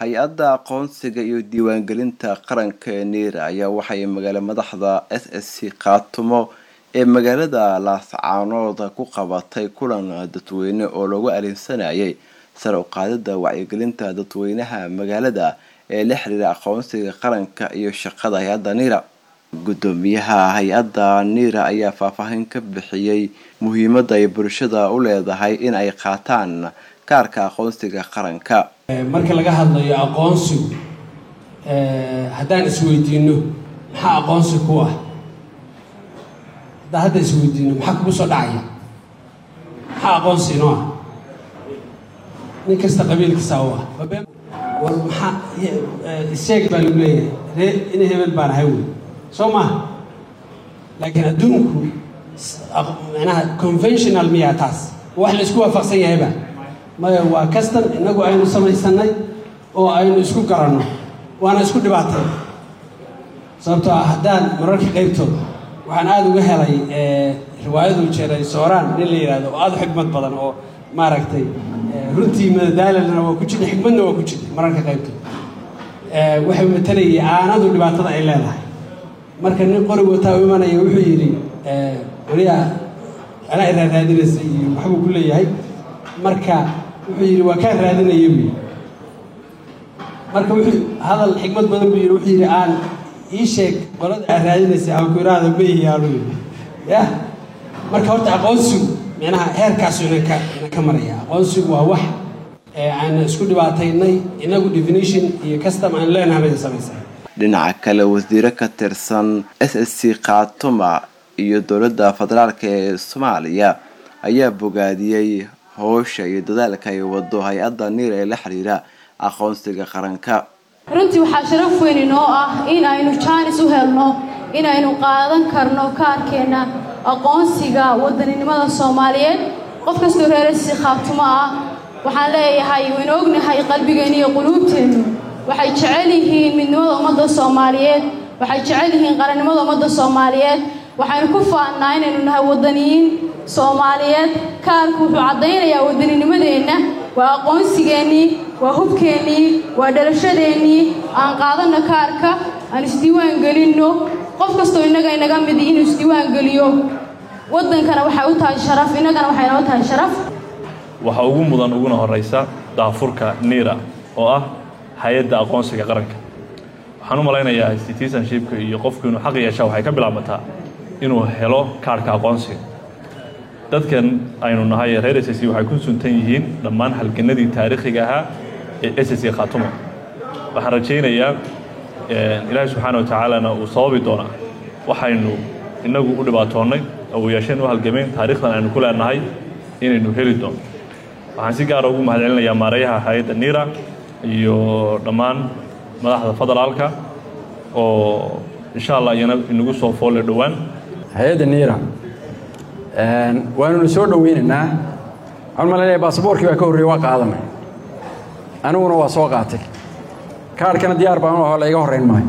hay-adda aqoonsiga iyo diiwaangelinta qaranka ee niira ayaa waxay magaala madaxda s s c khaatumo ee magaalada laascaanood ku qabatay kulan dadweyne oo lagu arinsanayay sare u qaadida wacyigelinta dadweynaha magaalada ee la xiriira aqoonsiga qaranka iyo shaqada hay-adda niira gudoomiyaha hay-adda niira ayaa faahfaahin ka bixiyey muhiimadda ay bulshada u leedahay in ay qaataan kaarka aqoonsiga qaranka marka laga hadlayo aqoonsigu haddaan isweydiino maxaa aqoonsi ku ah haddaan hadda isweydiino maxaa kugu soo dhacaya maxaa aqoonsi inoo ah nin kasta qabiilkiisa u ah war maxaa isheeg baa lagu leeyahay ree ina hebel baan ahay wey soo maaha laakiin adduunku manaha conventional miyaa taas wax la isku waafaqsan yahayba maya waa kastan innagu aynu samaysanay oo aynu isku garanno waana isku dhibaatay sababtoo ah haddaan mararka qaybtood waxaan aada uga helay riwaayadu jeeray sooraan nin la yidhahdo oo aada u xigmad badan oo maaragtay runtii madadaalalna waa ku jirta xigmadna waa ku jirta mararka qaybtood waxay matalayay aanadu dhibaatada ay leedahay marka nin qori wataa u imanaya wuxuu yidhi weliyaa anaa iraaraadinaysa iyo waxbuu ku leeyahay marka wuxuu yidhi waa kaan raadinaya buyi marka wuxuu hadal xigmad badan buu yidhi wuxuu yidhi aan ii sheeg qolada aad raadinaysa aan ku iraahdo ma ihiyaanu yidhi yah marka horta aqoonsigu micnaha heerkaasu inan ka inan ka maraya aqoonsigu waa wax aan isku dhibaataynay inagu definition iyo custom aan leenahay bay samaysay dhinaca kale wasiiro ka tirsan s s c khaatuma iyo dowladda federaalk ee soomaaliya ayaa bogaadiyey howsha iyo dadaalka ay wado hay-adda niir ee la xiriira aqoonsiga qaranka runtii waxaa sharaf weyn inoo ah in aynu jaanis u helno inaynu qaadan karno kaarkeenna aqoonsiga wadaninimada soomaaliyeed qof kastoo reerasi khaatumo ah waxaan leeyahay waynu ognahay qalbigeenna iyo quluubteennu waxay jecel yihiin midnimada ummadda soomaaliyeed waxay jecel yihiin qarannimada ummadda soomaaliyeed waxaynu ku faannaa inaynu nahay wadaniyiin soomaaliyeed kaarku wuxuu caddaynayaa waddaninimadeenna waa aqoonsigeennii waa hubkeennii waa dhalashadeennii aan qaadanno kaarka aan isdiiwaan gelinno qof kastoo innaga inaga midi inuu isdiiwaan geliyo waddankana waxay u tahay sharaf innagana waxay noo tahay sharaf waxaa ugu mudan uguna horraysa daafurka niira oo ah hay-adda aqoonsiga qaranka waxaan u malaynayaa citizenshipka iyo qofku inuu xaq yeeshaa waxay ka bilaabataa inuu helo kaarhka aqoonsiga dadkan aynu nahay reer s c waxay ku suntan yihiin dhammaan halganadii taariikhiga ahaa ee s c khaatumo waxaan rajaynayaa ilaahay subxaana wa tacaalana uu sababi doonaa waxaynu innagu u dhibaatoonnay oo uu yeesheen u halgameen taariikhdan aynu ku leenahay inaynu heli doono waxaan si gaara ugu mahadcelinayaa maareeyaha hay-adda niira iyo dhammaan madaxda federaalka oo insha allah iyana inagu soo foolle dhowaan hay-adda niira waanuna soo dhoweynaynaa waxaan malanaya baasaboorkii baa ka horreeyey waa qaadanay aniguna waa soo qaatay kaarhkana diyaar baan u aho la iga horrayn maayo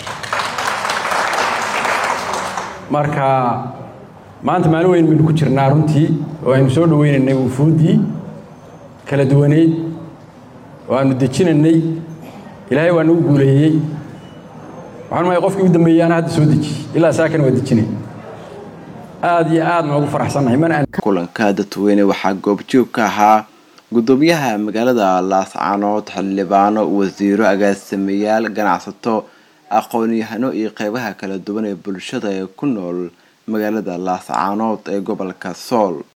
marka maanta maalin weyn baynu ku jirnaa runtii oo aynu soo dhoweynaynay wufuuddii kala duwaneyd oo aanu dejinaynay ilaahay waa nagu guuleeyey waxaan maay qofkii u dambeeyey ana hadda soo dejiyey ilaa saakana waa dejinay aada iyo aad noogu faraxsannahay mana kulanka dadweyne waxaa goobjoog ka ahaa gudoomiyaha magaalada laascaanood xildhibaano wasiiro agaasimayaal ganacsato aqoon-yahano iyo qeybaha kala duwan ee bulshada ee ku nool magaalada laascaanood ee gobolka sool